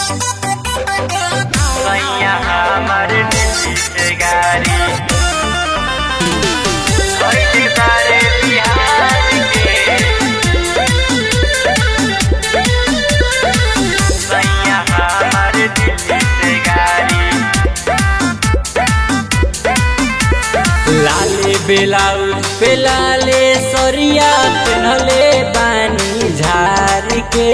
सैया हमर दिल्ली से गाड़ी भइल बारे बिहार के सैया हमर दिल्ली से गाड़ी लाले बेलाउज पे लाले सरिया पेन्हले बानी झार के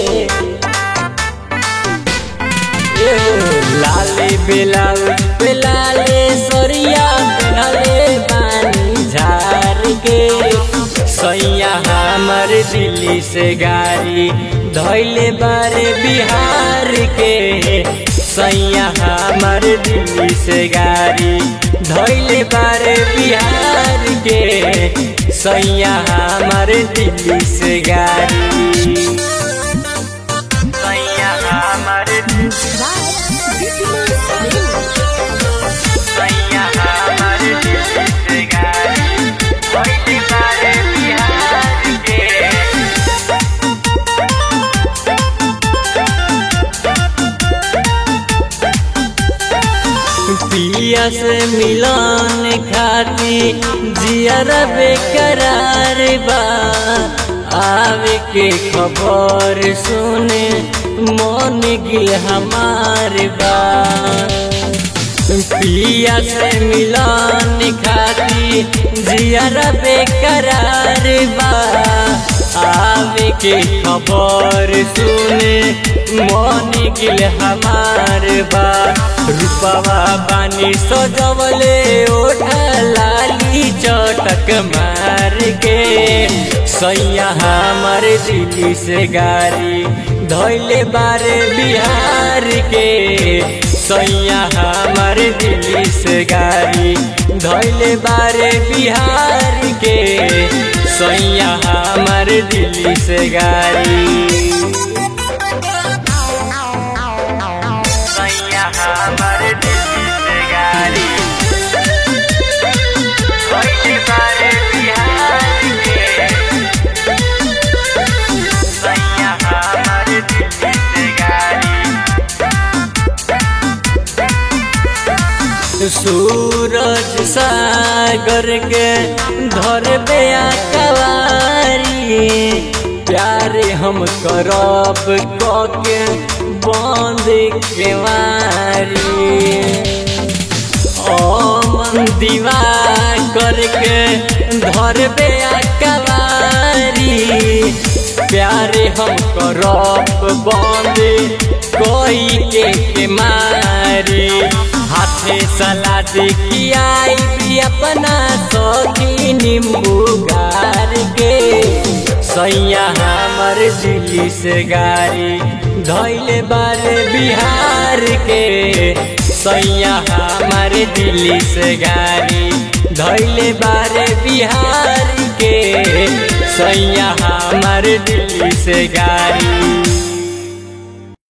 ए हो, लाले बेलाउज पे लाले सरिया पेन्हले बानी झार के सैया हमर दिल्ली से गाड़ी धैले बारे बिहार के सैया हमर दिल्ली से गाड़ी धैले बारे बिहार के सैया हमर दिल्ली से गाड़ी सैया हमर सैया हमर दिल्ली से गाड़ी भइल बारे बिहार के पिया से मिलन खाती जियर बेकरार बा आवे के खबर सुने मन गिल हमार बा पिया से मिलन खाती जियर बेकरार बा आवे के खबर सुने मन गिल हमार बा रूपवा बानी सजवले ओठा लाली चटक मार के सैया हमर दिल्ली से गाड़ी धैले बारे बिहार के सैया हमर दिल्ली से गाड़ी धैले बारे बिहार के सैया हमर दिल्ली से गाड़ी सैया हमर दिल्ली से गाड़ी भइल बारे बिहार के सैया हमर दिल्ली से गाड़ी सूरज सागर के धर बेया कवारी प्यारे हम करब कके बंद केवारी ओमन दीवा करके धर बेया कवारी प्यारे हम करब बंद कोई के, के मारी हाथे सलाद खियाई भी अपना सौखी नींबू गार के सैया हमर दिल्ली से गाड़ी धैले बारे बिहार के सैया हमर दिल्ली से गाड़ी धैले बारे बिहार के सैया हमर दिल्ली से गाड़ी